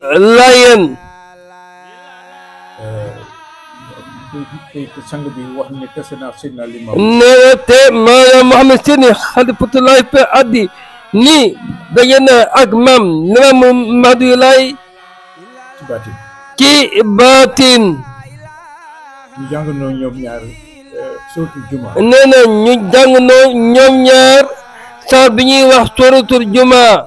Layen te te sang bi wax ne tase naa Seydina Limaamu nee na te maanaam Mouhamed Sini xalifatullahi fi addi nii daje na ak maam Limaamu Mahdi Laay ci baatin ci baatin ñu jàngandoo ñoom ñaar sootul juma nee na ñu jàng noo ñoom ñaar saar bi ñuy wax suratul juma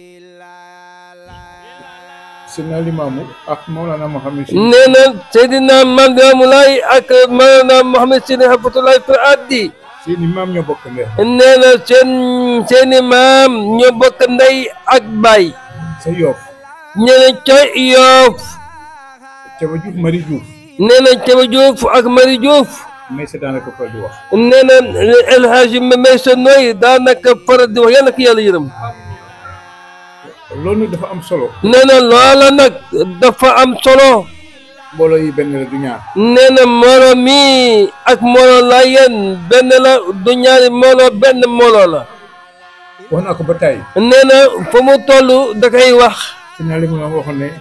Seydina Limaamu ak Mawlana Mohamed Si nee na Seydina Maam Limaamu Laay ak maanaam Mouhamed Sini xalifatullahi fi addi seeni maam ñoo bokk ndey nee na seen seeni maam ñoo bokk ndey ak baay sa yoof nee na ca Yoof Caba Juuf Mari Juuf nee na Caba Juuf ak Mari Juuf may sa daanaka fa di wax nee na El Hadji Maysa Nooy daanaka faral di wax yàlla ko yàlla yërëm loolu dafa am solo nee na loola nag dafa am solo mbooloo yi benn la du ñaar nee na mbooloo mi ak mbooloo Laayeen benn la du ñaari mbooloo benn mbooloo la wax naa ko ba tey nee na fa mu toll da koy wax Seydina Limaamu waxoon ne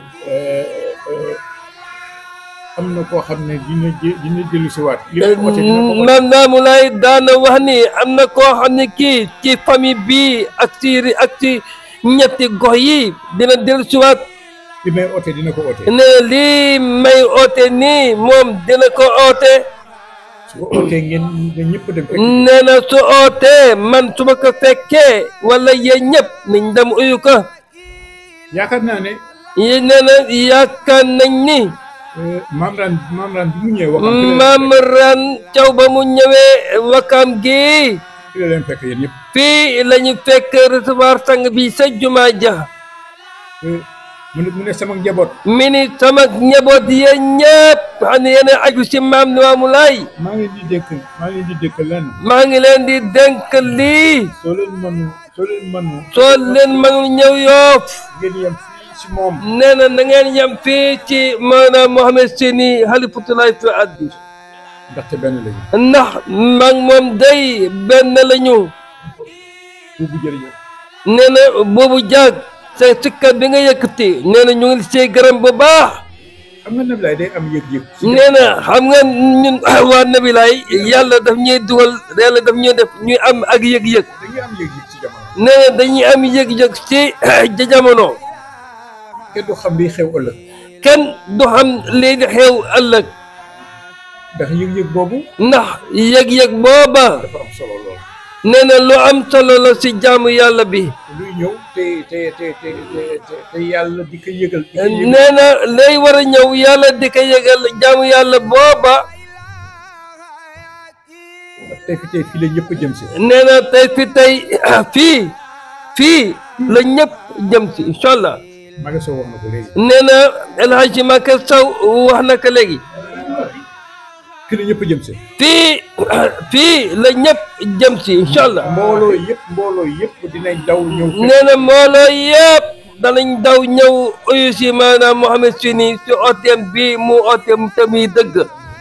am na koo xam ne dina jé dina jëlu si waat li mu oote dina ko oote. Maam Limaamu Laay daana wax ni am na koo xam ne kii ci famille bii ak ci ak ci ñetti gox yi dina dellusiwaat li may oote dina ko oote ne lii may oote nii moom dina ko oote su ko ootee ngeen ngeen ñëpp dem fekk nee na su ootee man su ma ko fekkee wala yéen ñëpp nañ dem uyu ko yaakaar naa ne yi nee na yaakaar nañ ni maam ran maam ran bi mu ñëwee waxam fi la maam ran caw ba mu ñëwee wakam gi fi la leen fekk yéen ñëpp fii la ñu fekk recevoir sang bi sa jumaa ja mu ne mu ne sama njaboot mi ni sama njaboot yéen ñëpp xam ne yéen a aju si maam Limaamu Laay maa ngi leen di dékk maa ngi leen di dékk lenn maa ngi leen di dénk lii soo leen mënu soo leen mënu soo leen mënul ñëw yoof ngeen yem fii si moom nee na na ngeen yem fii ci maanaam Mohamed Sini xalifatullahi fi addi ndaxte benn lañu ndax mag moom day benn lañu buubu jërëjëf nee na boobu jaag sa sikkat bi nga yëkkati nee na ñu ngi see gërëm bu baax xam nga Nabilaay day am yëg-yëg si nee na xam nga ñun waa Nabilaay yàlla daf ñuy dugal yàlla daf ñuy def ñuy am ak yëg-yëg dañuy am yëg-yëg si jamono nee na dañuy am yëg-yëg ci ja jamono kenn du xam liy xew ëllëg kenn du xam lii di xew ëllëg ndax yëg-yëg boobu ndax yëg-yëg booba dafa am solo lool nee na lu am solo la ci jaamu yàlla bi luy ñëw te te te te te te yàlla di ko yëgal di ko yëgal nee na lay war a ñëw yàlla di ko yëgal jaamu yàlla booba tey fi tey fii la ñëpp jëm si nee na tey fi tey fii fii la ñëpp jëm ci incha allah Maga Sow wax na ko léegi nee na El Hadji Maka Sow wax na ko léegi fii la ñëpp jëm si fii fii la ñëpp jëm ci incha allah mbooloo yëpp mbooloo yëpp dinañ daw ñëw fekk nee na mbooloo yëpp danañ daw ñëw uyu si maanaam Mohamed Sini si ooteem bi mu ooteem tamit dëgg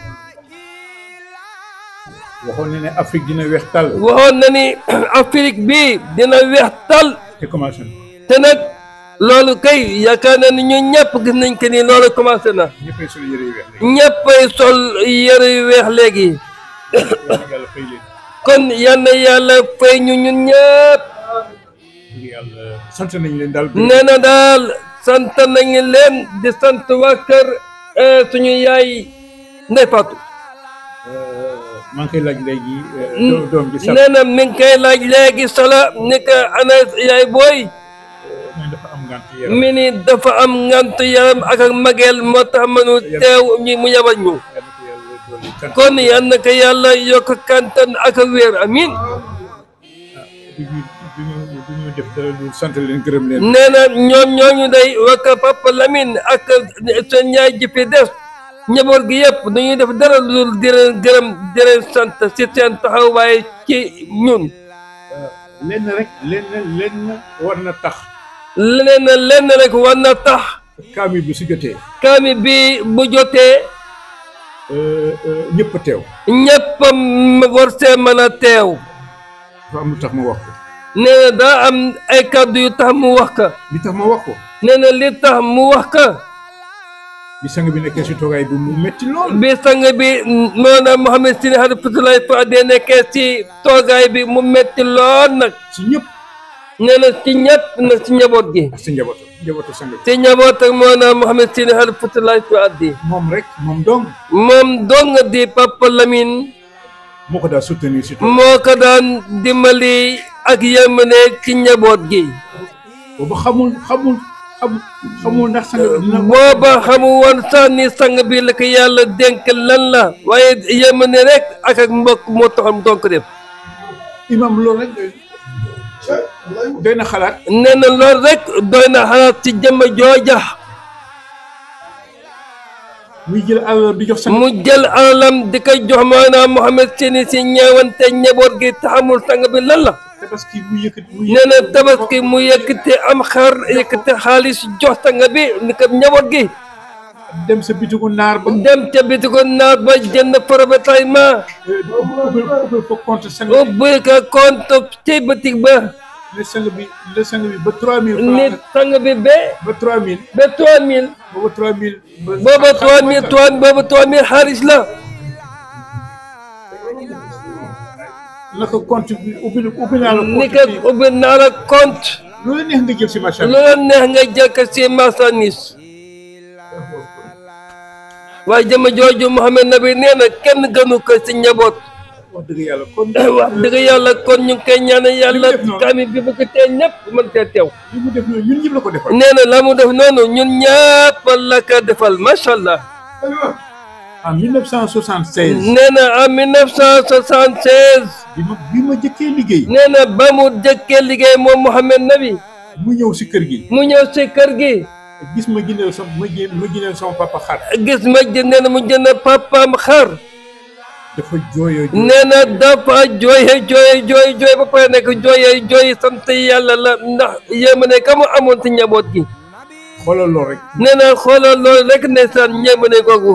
waxoon na ne Afrique dina weex tàll waxoon na ni Afrique bi dina weex tal te commencé na te nag loolu kay yaakaar na ni ñun ñëpp gis nañ que ni loolu commencé na ñëppay sol yëre yu weex léegi ñëppay sol yëre yu weex léegi yàlla fay leen kon yal na yàlla fay ñu ñun ñëpp ngir yàlla sant nañ leen daal nee na daal sant nañu leen di sant waa kër eh, suñu yaay Ndey Fatou maa ngi koy laaj léegi doom doom ji sax nee na mi ngi koy laaj léegi sala ni ko ana yaay booy mais dafa am ngànt yaram mi ni dafa am ngant yaram ak ak mageel moo tax mënu teew ñi mu yabal ñu yàlla ko yàlla dolli kan kon yal na ko yàlla yokk kantan ak a wér amin duñu duñu duñu def dara lu sant leen gërëm leen nee na ñoom ñooñu day wakka Papa Lamine ak seen yaay ji fi des njaboot gi yëpp dañuy def dara lu dul di leen gërëm di leen sant si seen taxawaay ci ñun lenn rek lenn lenn war na tax leneen na lenn rek war na tax kaamil bi su jotee kaami bi bu jotee ñëpp teew ñëpp war see mën a teew dafa am lu tax ma wax ko nee na daa am ay kàddu yu tax mu wax ka li tax ma wax ko nee na li tax mu wax ka bi sang bi nekkee si toogaay bi mu métti lool bi sang bi moona Mouhamed Sine Halifatulahi Fadé nekkee si toogaay bi mu metti lool nag si ñëpp nee na ci ñett nag si njaboot gi ak si njabootu njabootu sang bi si njaboot ak moona Mouhamed Sine Halifatulahi Fadé moom rek moom dong moom dong di Papa Lamine moo ko daal soutenir si tool moo ko daan dimbali ak yërmande ci njaboot gi boobu xamul xamul xamul xamul ndax sang bi dina booba xamu woon sax ni sang bi la ko yàlla dénk lan la waaye yërmande rek ak ak mbokk moo taxoon doon ko def imam loolu rek doy na xalaat nee na loolu rek doy na xalaat ci jëmm jooja muy jël alal di jox sang mu jël alalam di ko jox maanaam Mouhamed Sine si ñeewante njaboot gi te xamul sang bi lan la tabaski mu yëkkati mu nee na tabaski mu yëkkate am xar yëkkate xaalis jox sang bi ni ko njaboot gi dem sa bitigu naar ba dem ca bitigu naar ba jënd ravitaillement ubbi ubbi fa compte sang bi ubbi ko compte ci bitig ba ne sang bi ne sang bi ba trois mille nit francs sang bi ba ba trois mille ba trois mille booba trois mille booba trois mille trois booba trois mille xaalis la naka compte bi ubbi ubbi naa la ni compte ko ubbi naa la compte lu la neex nga jël si macha lu allah la neex nga jël ko si marchandise waaye jëma jooju Mouhamed Nabi nee na kenn gënu ko si njaboot wax dëgg yàlla kon wax dëgg yàlla kon ñu ngi koy ñaanal yàlla def noonu. kami bi bu ko tee ñëpp mën cee teew li mu def noonu ñun ñëpp la ko defal nee na la mu def noonu ñun ñëpp la ko defal macha allah en 1976 nee na en 1976 bi ma bi ma jëkkee liggéey nee na ba mu jëkkee liggéey moom Mouhamed Nabi mu ñëw si kër gi mu ñëw si kër gi gis ma jëndal sama ma jë ma jëndal sama papa xar gis ma jë nee na mu jënd papaam xar dafa jooyoo jooy nee na dafa jooye jooye jooy jooy ba pare nekk jooye jooy sant yàlla la ndax yéema ne ka mu amoon si njaboot gi xoolal lool rek nee na xoolal loolu rek ne saan ñéema ne googu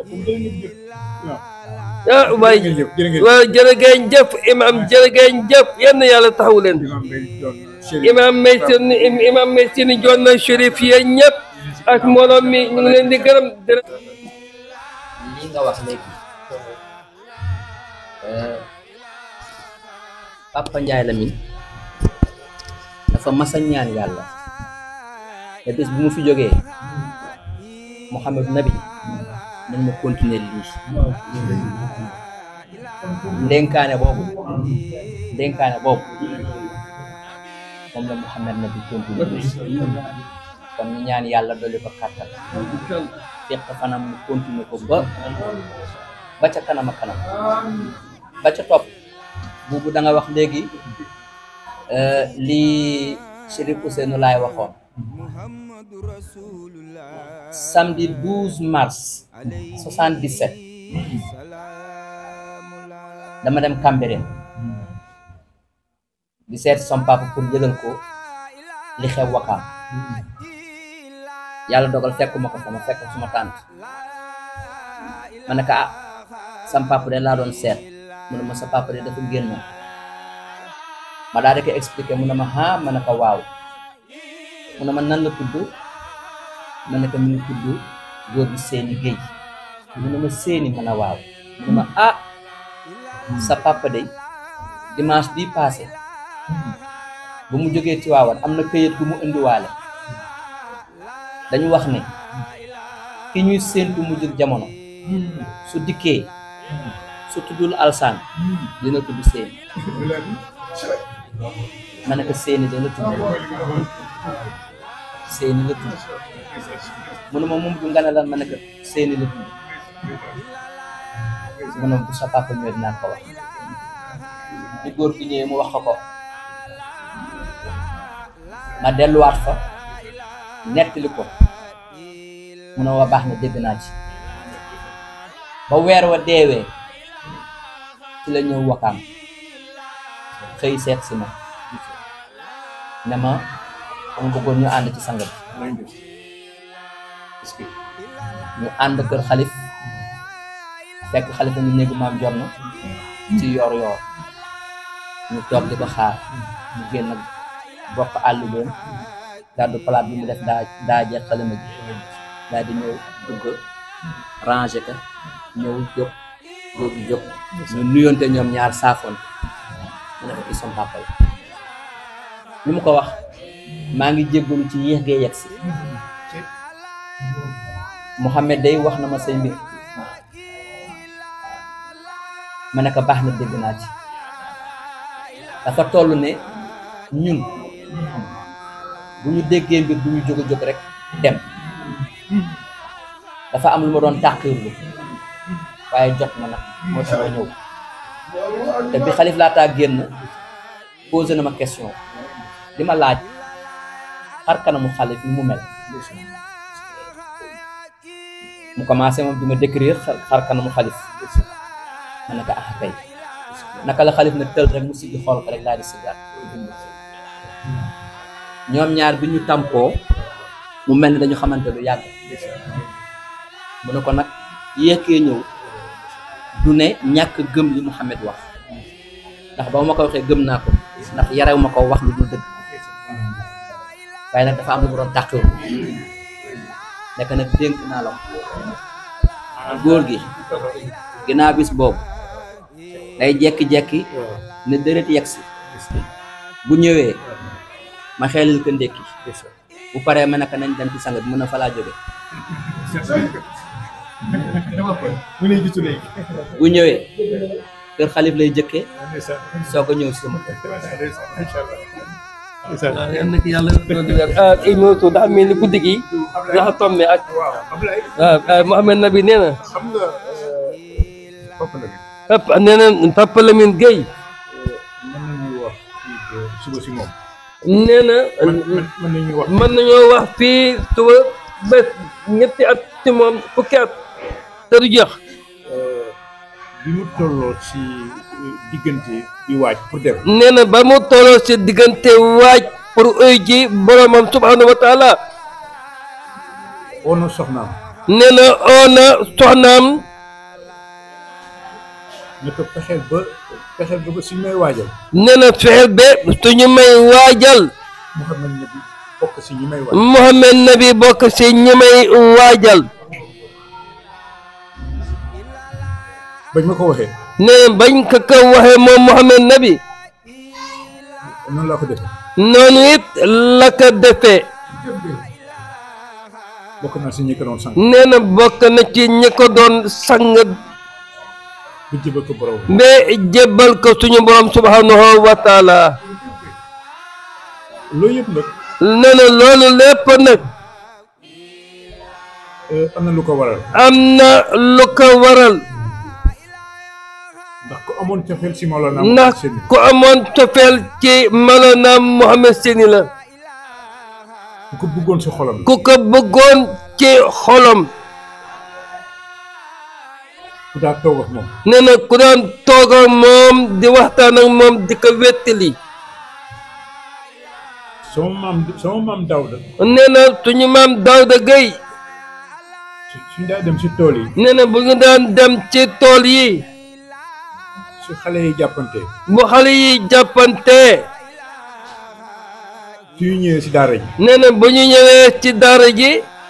ah waay jërëjëf jërëjëf waaw jërë ngeen jëf imam jërë ngeen jëf yenn yàlla taxaw leen imam Mbaye doon Chérif imam may seen imam may seen joon na chérif yéen ñëpp ak mbooloo mi ñu ngi leen di gërëm di li nga wax léegi euh, Papa Ndiaye Lamine dafa masa ñaan yàlla te bés bu mu fi jógee Mouhamed Nabi nañ ma continuer lii ndénkaane boobu ndénkaane boobu moom la Mouhamed Nabi continuer lii kon ñu ñaan yàlla dolli ko kàttan fekk fanam mu continuer ko ba ba ca kanam a kanam ba ca topp buubu da nga wax léegi euh, lii Chérif Ousseynou laay waxoon samedi 12 mars 77 dama dem Cambérène di seet som papa pour jëlal ko li xew wakaam yàlla dogal fekkuma ko fa ma fekk suma tànt ma ne ko ah sam papa de laa doon seet mu ne ma sa papa de dafa génn ma daal di ko expliqué mu ne ma ah ma ne ko waaw mu ne ma nan la tudd ma ne ko mi ngi tudd góor gi seeni géej mu ne ma seeni ma ne waaw mu ne ma ah sa papa de dimanche bii passé ba mu jógee Tiwaawan am na këyit gu mu indiwaale dañu wax ne ki ñuy séentu mu jur jamono su dikkee su tuddul alsaan dina tudd seeni ma ne ko seeni dana tudd seeni la tudd mu ne ma moom du nga ne lan ma ne ko seeni la tudd mu ne bu sa papa ñëwee dinaa ko wax di góor gi ñëwee mu wax ko ko ma delluwaat fa nettali ko mu ne wa baax na dégg naa ci ba weer wa deewee ci la ñëw wakaam xëy seet si ma ne ma dama bëggoon ñu ànd ci sang bi est-ce que ñu ànd kër xalif fekk xalif ñu néegu maam jor na ci yor yor ñu toog di ko xaar mu génn bokk àll doon gàddu palaat bi mu def daa daa jeex xalima ji daal di ñëw dugg rangé ka ñëw jóg góor gi jóg ñu nuyonte ñoom ñaar saafoon mu ne ko kii sama papa la li mu ko wax maa ngi jéggalu ci yéex gee yegg si Mouhamed day wax na ma say mbir ma ne ko baax na dégg naa ci dafa toll ne ñun bu ñu déggee mbir du ñu jóg a jóg rek dem dafa am lu ma doon tàqirlu waaye jot ma nag moo tax ma ñëw te bi xalif laataa génn posé na ma question di ma laaj xar kanamu xalif ni mu mel mu commencé moom di ma décrire xar kanamu xalif ma ne ko ah kay naka la xalif na tël rek mu siggi xool ko rek daal di siggaat ñoom ñaar bi ñu tàmpoo mu mel ni dañu xamante lu yàgg mu ne ko nag yéekee ñëw du ne ñàkk gëm li Mouhamed wax ndax ba ma ko waxee gëm naa ko ndax yarew ma ko wax lu dul dëgg waaye nag dafa am lu mu doon tàqewu nekk nag dénk naa la ko góor gi ginnaaw bis boobu day jekki-jekki ne dërët yegsi bu ñëwee ma xeelil ko ndékki bu paree ma naka nañ dem ci sang bi mën a fa laa jóge mu ne gisu léegi bu ñëwee kër xalif lay jëkkee ndeysaan soog a ñëw si sama kër ndeysaan macha allah ndeysaan waaw yal na ko yàlla doon di wér ah Imoutou daa mel ni guddi gi dafa tombé ak waaw Ablaye waaw Mouhamed Nabi nee na xam nga Papa Lamine papa nee na Papa Lamine Gueye mën nañu wax fii ba suba si moom nee na mën mën nañu wax mën nañoo wax fii suba bés ñetti at ci moom fukki at te du jeex bi mu tolloo si diggante di waaj pour dem nee na ba mu tolloo si diggante waaj pour uy ji boromam subhanahu wa taala oo na soxnaam nee na oo na soxnaam ne ko fexeel ba fexeel ba ba si may waajal nee na fexeel ba suñu may waajal Mouhamed Nabi bokk si ñi may waaj Mouhamed Nabi bokk si ñi may waajal bañ ma ko waxee nee na bañ ko ko waxee moom Mouhamed Nabi noonu laa ko defee noonu it la ko defee bokk naa si ñi ko doon sang nee na bokk na ci ñi ko doon sang bu jëbal ko borom ba jébbal ko suñu borom subhanahu wa taala loolu yëpp nag nee na loolu lépp nag euh, am na lu ko waral am na lu ko waral ndax ku amoon cofeel si Mawlana ndax seen ku amoon cofeel ci Mawlana Mouhamed Seni la ku ko bëggoon si xolam la ku ko bëggoon ci xolam ku daa toog ak moom nee na ku daan toog ak moom di waxtaan ak moom di ko wettali sama maam sama maam Daouda nee na suñu maam Daouda Gueye su suñ daa dem si tool yi nee na bu ñu daan dem ci tool yi su xale yi jàppante bu xale yi jàppante su ñu ñëwee si daara ji nee na bu ñu ñëwee ci daara ji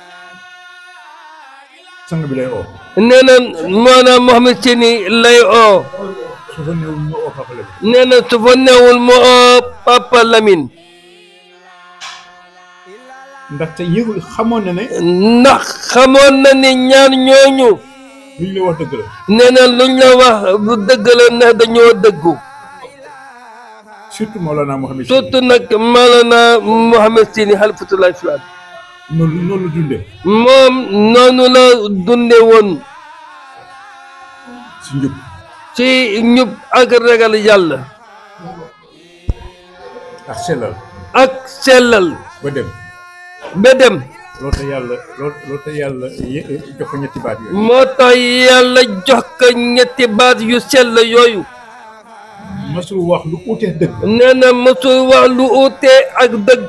sang bi lay oo nee na maanaam Mouhamed Seni lay oo su fa néewul mu oo Papa Lamine nee na su fa newul mu oo Papa Lamine ndaxte yëgul xamoon na ne ndax xamoon na ni ñaar ñooñu luñ la wax dëgg la nee na luñ la wax lu dëgg la ndax dañoo dëggu surtout Mawlana Mouhamed Sy surtout nag Mawlana Mouhamed Seni xalifatullah islam noonu noonu la dundee moom noonu la dunde woon si njub ci ñub ak ragal yàlla ak sellal ak sellal ba dem ba dem loolu tax yàlla loolu loolu tax yàlla ye- jox ko ñetti baat yooyu moo tax yàlla jox ko ñetti baat yu sell yooyu masul wax lu uutee dëgg nee na mosul wax lu uute ak dëgg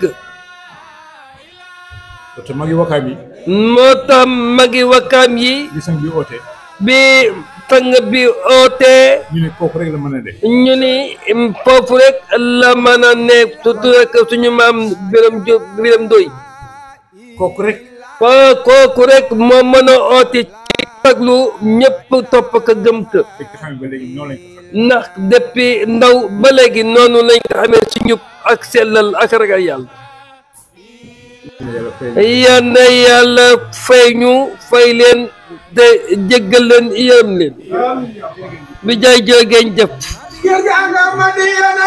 loolu tax magi wakaam yi moo tax magi wakkaam yi li sang bi oote bi sang bi ootee ñu ne kooku rek la mën a def ñu ni foofu rek la mën a ne surtout rek suñu maam biram jo biram doy kooku rek koo kooku rek moo mën a oote ci taglu ñëpp topp ko gëm ko fekk xam ba léegi noonu lañ ko xam ndax depuis ndaw ba léegi noonu lañ ko xamee ci njub ak sellal ak ragal yàlla yàlla fay yal na yàlla fay ñu fay leen te jéggal leen yërëm leen bi jaay jógeen jëf Gerganga Madiyana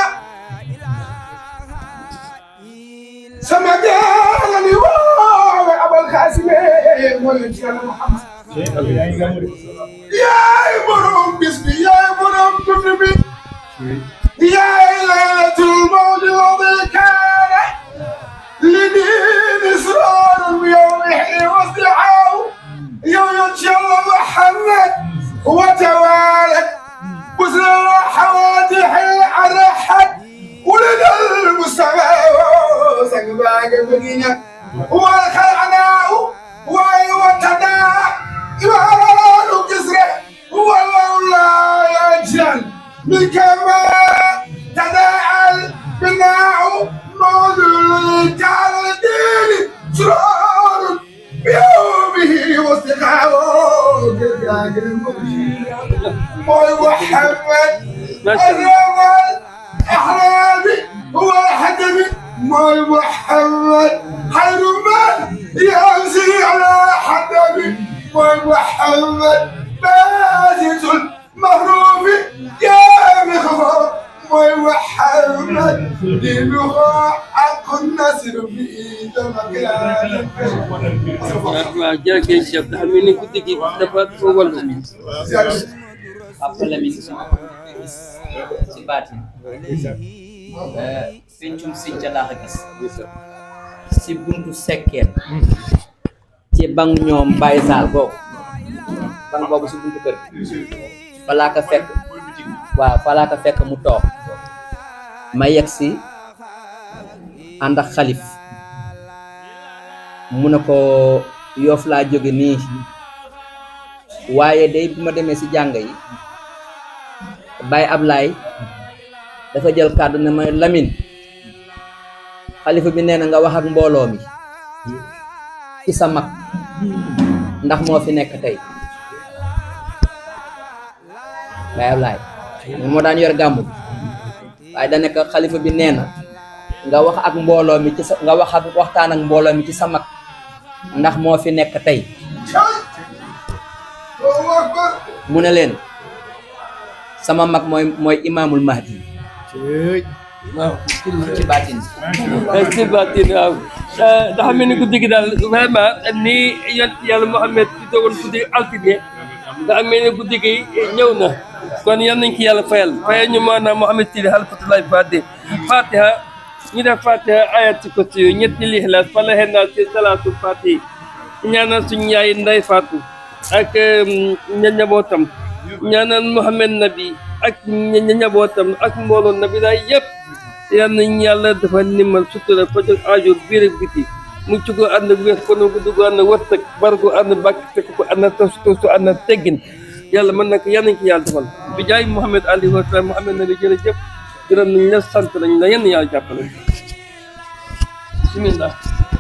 sama gaala ni woowe Abul Xaasime mooy ci Yàlla Muhammad yaa ngi gàmmu de yaay borom bis bi yaay borom dund bi yaay laylatul mawdi wadi kaana li diin israarun bi yawmihi wasdihaaw yow yoon ci Yàlla Muhammad wa tawaalat بسرى حوادح الأرحب ولد المصطفى سقباك بقينا والخلعناه واي وتدا إمارة كسرة والله يجعل من كما تداعى البناء موضوع جعل الدين سرور بيومه واستقامه موي محمد الرمل احرامي هو الحكمي موي محمد خير من يمشي على حدمي موي محمد بازت المهروف يا مخفر موي محمد دينه حق النسر في دمك waaw jërëjëf chef dafa mel ni guddi gi dafa ko wallu Papa Lamine gis ci baatin pencum sinca laa ko gis si buntu sekkeen ci bang ñoom Baye Sall boobu bang boobu si buntu kër gi fa laa ko fekk waaw fa laa ko fekk mu toog ma yegg si ànd ak xalif mu ne ko yoof laa jóge nii waaye day bu ma demee si jàng yi Baye Ablaye dafa jël kàddu ne ma Lamine xalifa bi nee na nga wax ak mbooloo mi ci sa mag ndax moo fi nekk tey Baye Ablaye moom moo daan yor gàmmu bi waaye da nekk xalifa bi nee na nga wax ak mbooloo mi ci sa nga wax ak waxtaan ak mbooloo mi ci sa mag ndax moo fi nekk tey mu ne leen sama mag mooy mooy imaamul mahdi waaw ci baatin si baatin waaw dafa mel ni guddi gi daal vraiment ni yont yàlla Muhammad di dogoon guddi altine dafa mel ni guddi gi ñëw na kon yal nañ ki yàlla fayal fayal ñu maanaam Muhammad Tili halfatulahi fatiha fatiha ñu def fatiha ayat ci côté yooyu ñetti lixlaas falaxe naa ci salaatul fatiha ñaanal suñu yaay nday Fatou ak ña njabootam ñaanal Muhammad Nabi ak ña njabootam ak mbooloo Nabi daay yëpp yal nañ yàlla dafa nimal sutura fajal aajo biir ak biti mu ci ko ànd ak wér kono gu dugg ànd wërsëg barko ànd bàkk fekk ko ànd tos tos ànd teggin yàlla mën na ko yal nañ ko yàlla defal bi jaay Muhammad alayhi wa sallam Muhammad Nabi jërëjëf gërëm nañ la sant nañ la yenn yàlla jàppale bismillah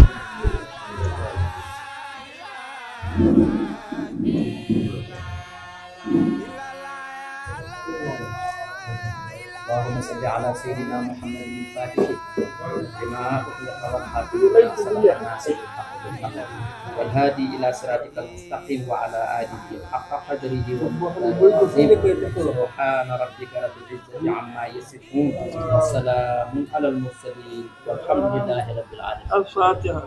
اللهم صل على سيدنا محمد الفاتح لما أغلق والحافظ لما سبق ناصر الحق بالحق والهادي إلى صراطك المستقيم وعلى آله حق قدره ومقداره العظيم سبحان ربك رب العزة عما يصفون وسلام على المرسلين والحمد لله رب العالمين الفاتحة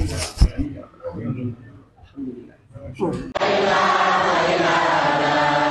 الحمد لله